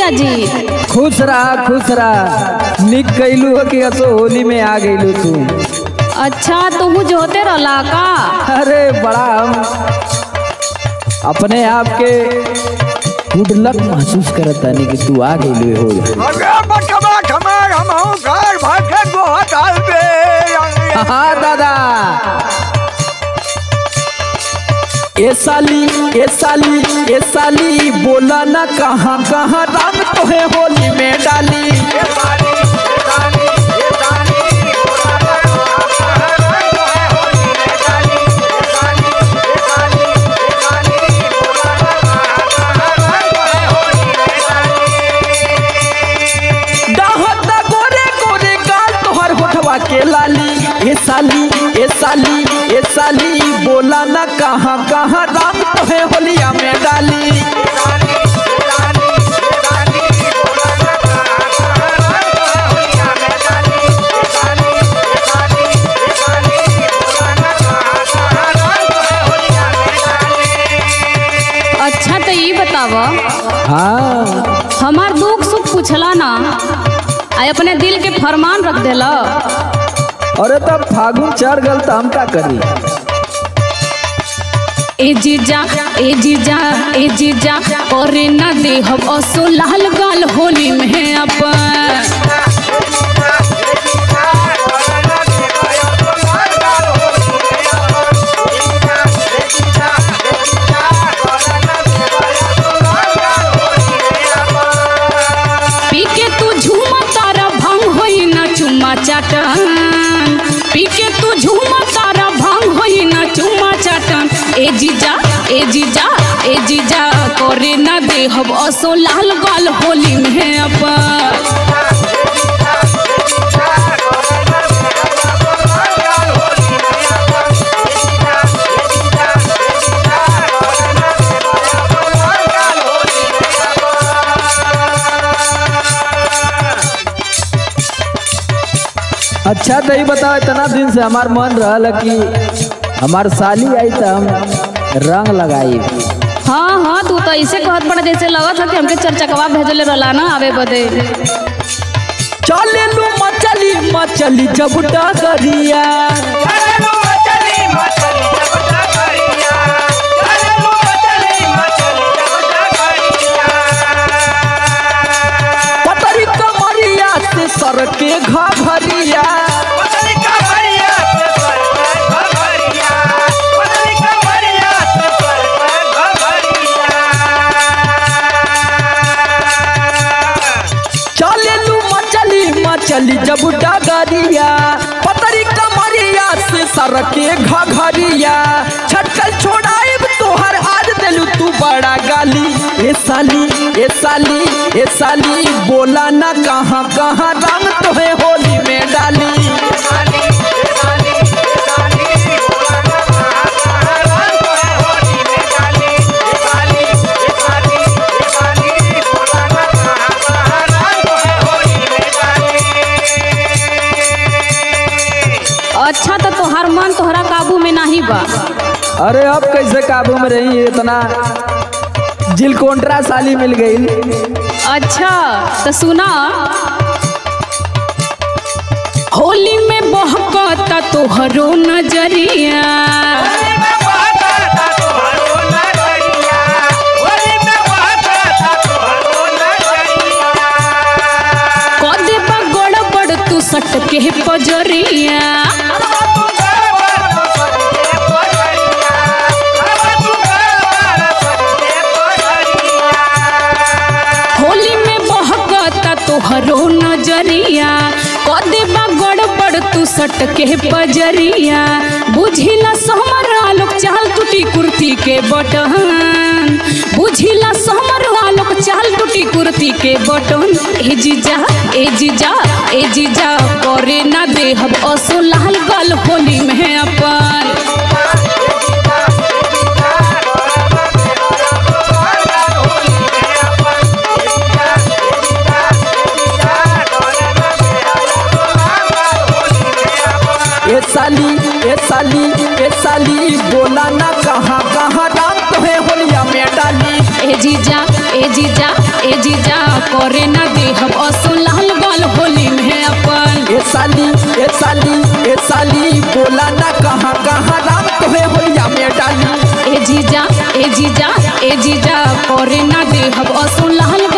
जी खुश रहा खुश रहा निक कैलू हो कि असो होली में आ गईलू तू अच्छा तुहू जो होते रहला का अरे बड़ा हम अपने आप के गुड लक महसूस करत तानी कि तू आ गईलू हो अरे बटवा ठमार हम हूँ घर भर के गोहत आलबे हाँ दादा ए साली ए साली ए साली बोला ना कहाँ कहाँ रंग तोहे होली में डाली डाहत गोरे गोरे गाल तोहर होठवा के लाली ए साली ए साली ए साली बोला ना कहाँ कहाँ रंग तोहे होलिया में डाली अच्छा तो ये बताव हाँ हमार दुख सुख पूछला ना आ अपने दिल के फरमान रख देला अरे तब फागुन चढ़ गल तो हम का करी ए जीजा ए जीजा ए जीजा करे ना दे हम असो लाल गाल होली में अपन पी के तू झूमा तारा भंग होई ना चुम्मा चाटन पी के तू झूमा तारा भंग होई ना चुम्मा चाटन ए जीजा ए जीजा ए जीजा करे ना दे हम असो लाल गाल होली में अपन अच्छा तो ही बताओ इतना दिन से हमार मन रहल कि हमार साली आई तो हम रंग लगाई हाँ हाँ तू तो ऐसे कहत पड़ा जैसे लगत है कि हमके चरचकवा भेजले रहला ना आवे बदे चले लू मचली मचली जब डगरिया पतरी कमरिया से सर के घरिया चले लू मचली मचली जब डगरिया पतरी कमरिया से सर के घरिया छटकल छोड़ाइब तोहर आज दिलू तू बड़ा गाली ए साली ए साली ए साली बोला ना कहाँ कहाँ रंग तोहे होली में डाली अच्छा तो तोहार मन तोहरा काबू में नहीं बा अरे अब कैसे काबू में रही इतना जिलकोंट्रा साली मिल गई अच्छा तो सुना होली में बहकता तोहरो नजरिया कदे बा गड़बड़ तू सट के पजरिया होली में बहकता तोहरो नजरिया कदे बा गड़बड़ तू सट के पजरिया बुझिला समरा लोग चाल टूटी कुर्ती के बटन बुझिला समरा लोग चाल टूटी कुर्ती के बटन ए जीजा ए जीजा ए जीजा करे ना दे हम असो लाल गल होली में अपन ए साली ए साली ए साली बोला ना कहाँ कहाँ रंग तोहे होलिया में डाली ए जीजा ए ए जीजा ए जीजा करे ना देहब असो लाल बाल होली में अपन ए साली ए साली ए साली बोला ना कहाँ कहाँ राम तोहे होलिया में डाली ए जीजा ए जीजा ए जीजा करे ना देहब असो लाल